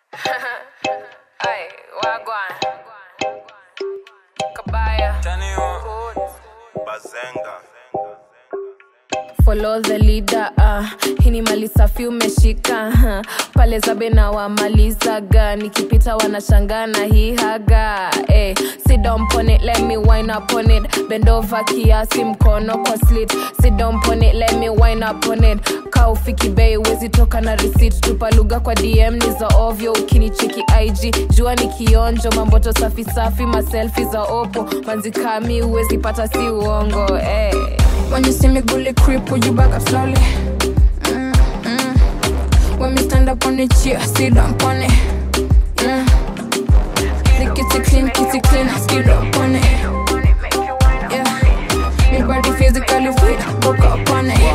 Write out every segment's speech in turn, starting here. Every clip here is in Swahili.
Ay, wagwan. Kabaya. Bazenga. Follow the leader uh. Hii ni mali safi umeshika uh. Pale zabe na wamalizaga Nikipita wanashangaa na hii haga eh. Sit down pon it, let me wine up on it Bend over kiasi mkono kwa slit Sit down pon it, let me wine up on it Ka ufiki bei wezi toka na receipt Tupa lugha kwa DM ni za ovyo Ukinicheki IG jua ni kionjo Mamboto safi safi maselfi za opo Manzikami uwezi pata si uongo eh. When you see me gully creep, would you back up slowly? Mm, mm. When me stand up on the chair, sit down on it. Yeah. The kitty clean, kitty clean, skid up on it. Yeah. Me body physically fit, book up on it.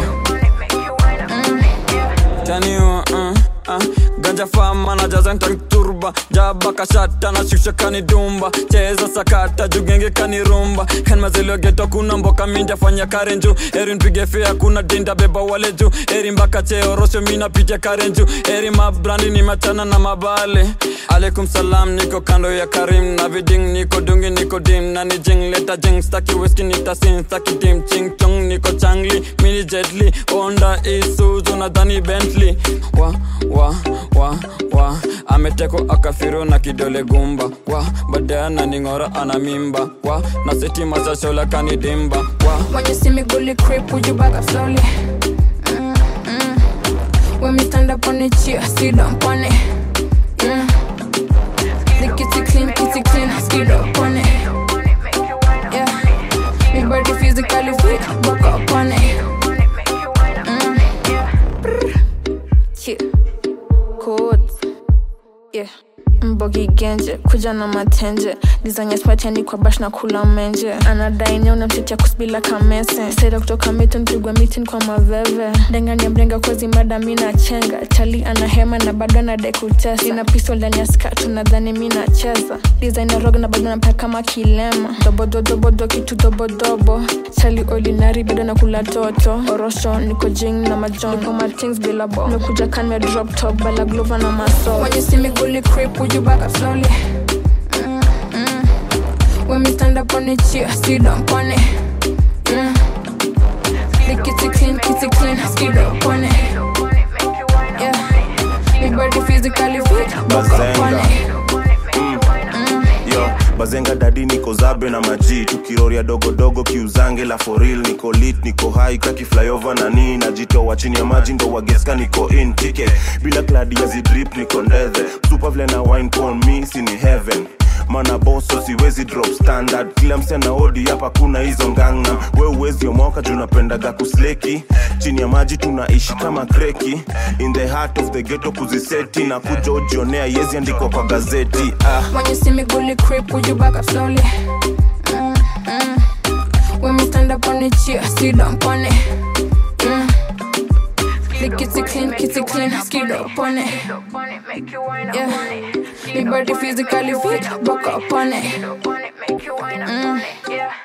taniwa uh, uh. ganja fama na jaza ntanturba jaba kashata na shusha kanidumba cheza sakata jugenge kanirumba kan mazilio geto kuna mboka minja fanya karenju eri npige fea kuna dinda beba wale juu eri mpaka cheo rosho mina picha karenju eri mabrandi ni machana na mabale alaikum salam niko kando ya karim na viding niko dungi niko dim na ni jing leta jing staki whisky nitasin staki dim ching chong niko changli mini jetli onda isuzu nadhani bentley wa wa wa wa ameteko akafiru na kidole gumba wa baadaye ananing'ora ana mimba wa na sitima za shola kanidimba wa When you see me gully creep, would you back up slowly? Mm, mm. When me stand up on the chair, sit down on it. Yeah. The kitty clean, kitty clean, skid up on it. Yeah. Me body physically fit, back up on it. Mm. Brr. Yeah. Codes. Yeah. mbogi genje kuja na matenje dizanya spatiani kwa bash na kula menje anadai nye unamtetea kusbila kamese saida kutoka mito mpigwa mitin kwa maveve ndengani ya mrenga kozi mada mi na chenga chali ana hema na bado anadai kutesa ina pistol ndani ya skatu nadhani mi nacheza design ya rog na bado napaka kama kilema dobododobodo kitu dobodobo chali ordinary bado nakula toto orosho niko jing na majon niko matings bila bo nimekuja kan me drop top bala glova na maso when you see me gully creep would you back up slowly mm, mm. when me stand up on the chair sit down on it yeah. the kitty clean kitty clean skid up on it yeah me body physically fit back up on it yo bazenga dadi niko zabe na maji tukiroria dogodogo kiuzange la foril niko lit niko hai kaki flyover na nii najitoa chini ya maji ndo wageska niko in ticket bila kladi ya zidrip niko ndethe super vile na wine pon mi sini heaven mana boso siwezi drop standard kila msichana odi hapa kuna hizo ngangna we uwezi omoka juu napendaga kusleki chini ya maji tunaishi kama kreki in the heart of the ghetto kuziseti na kuja ujionea yezi andikwa kwa gazeti ah. When you see me gully creep, would you back up slowly? Mm, mm. When me stand up on the chair, sit down on it. Yeah. The kitty clean, kitty clean, skid up on it. Yeah. Me body physically fit, back up on it. Mm.